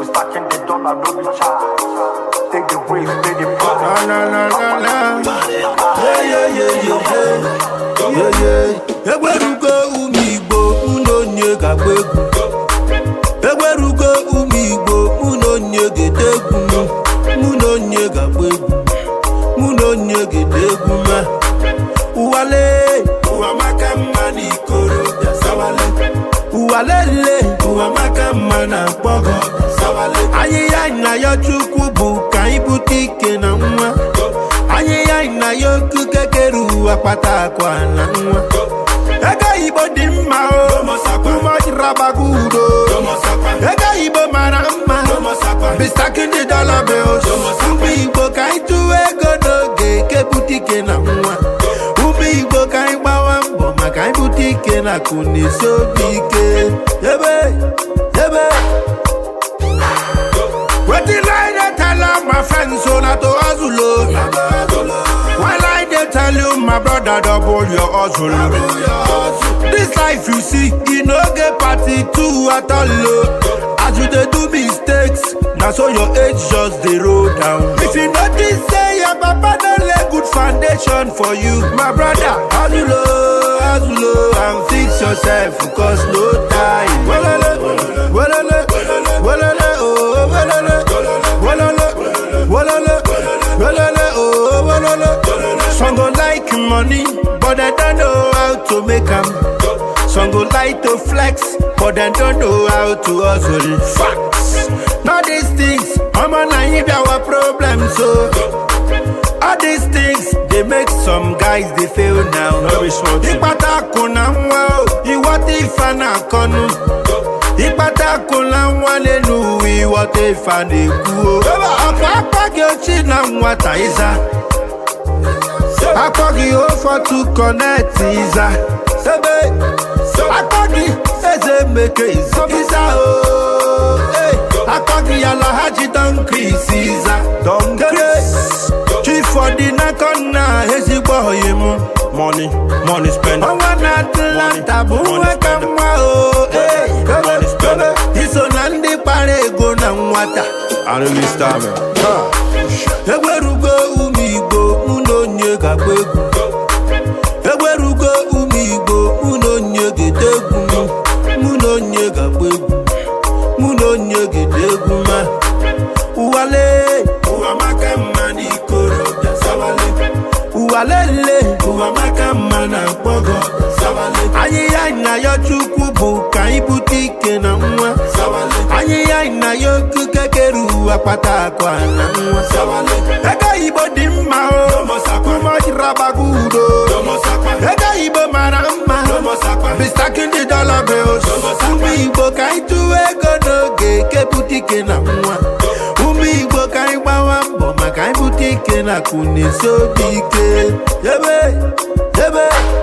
stacking the dollar, no be charge. Take the risk, pay the price. Na na na na na. Yeah yeah yeah yeah yeah. Yeah yeah. Egwerugo ụmụ Igbo mụ na onye ga-agba egwu. Egwerugo ụmụ Igbo mụ na onye ga-ede egwu mụ. Mụ na onye ga-agba egwu. Mụ na onye ga-ede egwu ma. Ụwale. Ụwa maka mma na ikorobịa sawale. Ụwa lele. Ụwa maka mma na mkpọgọ sawale. Ahịhịa na ya Chukwu bụ ka anyị bute ike na nwa. Ahịhịa na ya okuke kere ụwa kpata akwa na nwa. Ego Igbo dị mma o. Ụmụjirabago udo. Ego Igbo mara mma. Be stacking the dollar bills. Ụmụ Igbo ka anyị tụwa ego n'oge eke bute ike na nwa. Ụmụ Igbo ka anyị gbawa mbọ maka anyị bute ike na akụ na esi obi ike. Ebe, ebe. Wetin I dey tell all my friends so na to hustle o. While I dey tell you my brother double your hustle. This life you see, e no get party too at all o. As you dey do mistakes, na so your age just dey roll down. If you notice say your papa don lay good foundation for you, my brother, hustle o, hustle o and fix yourself cause no time. Welele, welele, welele, oh, welele, welele, welele, welele, oh, welele. Some go like money, but they don't know how to make am. Some go like to flex, but they don't know how to hustle. Facts. Now these things, I'm a naive our problem, so. All these things, they make some guys they fail now. Ìpàtà kò na nwa o, ìwọ tí ìfà náà kọnu. Ìpàtà kò na nwa lẹ́nu ìwọ tí ìfà na-ekwu o. Ọ̀pọ̀ akpọghị ochi na nwata ịza. Akpọghị ofotu kọneti ịza. Ebe akpọghị eze meke ịza o. Hey, Akpọghị alahaji Don Chris ịza. Don Chris. Chief ọdịnaka nna ezigbo oyi m. Money, money spend. Ọnwa na Atlanta bụ nwa ka mma o. Hey, ebe, iso na ndị kpara ego na nwata. Arụghị star man. Egwerugo ụmụ Igbo mụ na onye ga-agba egwu. Egwerugo ụmụ Igbo mụ na onye ga-ede egwu mụ. Mụ na onye ga-agba egwu. Mụ na onye ga-ede egwu ma. Ụwale. Ụwa maka mma na ikorobịa sawale. Ụwa lele. Ụwa maka mma na mkpọgọ sawale. Ahịhịa na ya Chukwu bụ ka anyị bute ike na nwa. Sawale. Ahịhịa na ya okuke kere ụwa kpata akwa na nwa. Sawale. Ego Igbo dị mma o. Ụmụjirabago udo. Ego Igbo mara mma. Be stacking the dollar bills. Ụmụ Igbo ka anyị tụwa ego n'oge eke bute ike na nwa. Ụmụ Igbo ka anyị gbawa mbọ maka anyị bute ike na akụ na esi obi ike. Ebe, ebe.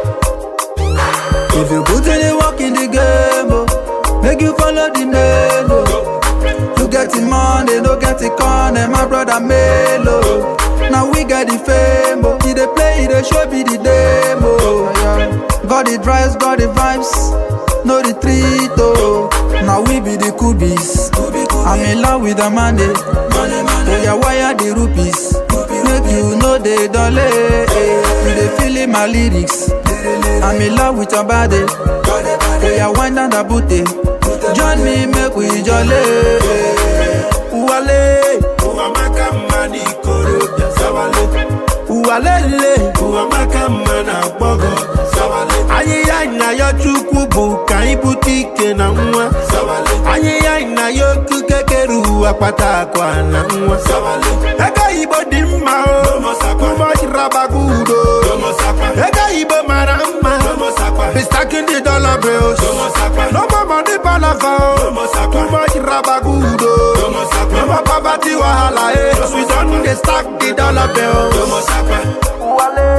If you put any work in the game, oh, make you follow the name, oh. You get the money, no get the corner, my brother Melo. Now we get the fame, oh. He dey play, he dey show me the demo. Got the drives, got the vibes, no retreat, oh. Now we be the kubis. I'm in love with the money. Oh yeah, wire the rupees. Make you know the dollar. You dey feeling my lyrics. I'm in love with your body. Oh yeah, wind down the booty. Join me, make we jolly. Uwale, ụwa maka mma na ikorobịa sawale. Ụwa lele, ụwa maka mma na agbọghọ sawale. Ahịhịa na ya Chukwu bụ ka anyị bute ike na nwa sawale. Ahịhịa na ya okuke kere ụwa kpata akwa na nwa sawale. Ego Igbo dị mma o. Ụmụjirabago udo. Ego Igbo mara mma. Be stacking the dollar bills. No more money palava o. Ụmụjirabago udo. No more poverty wahala eh. We don dey stack the dollar bills. Wale.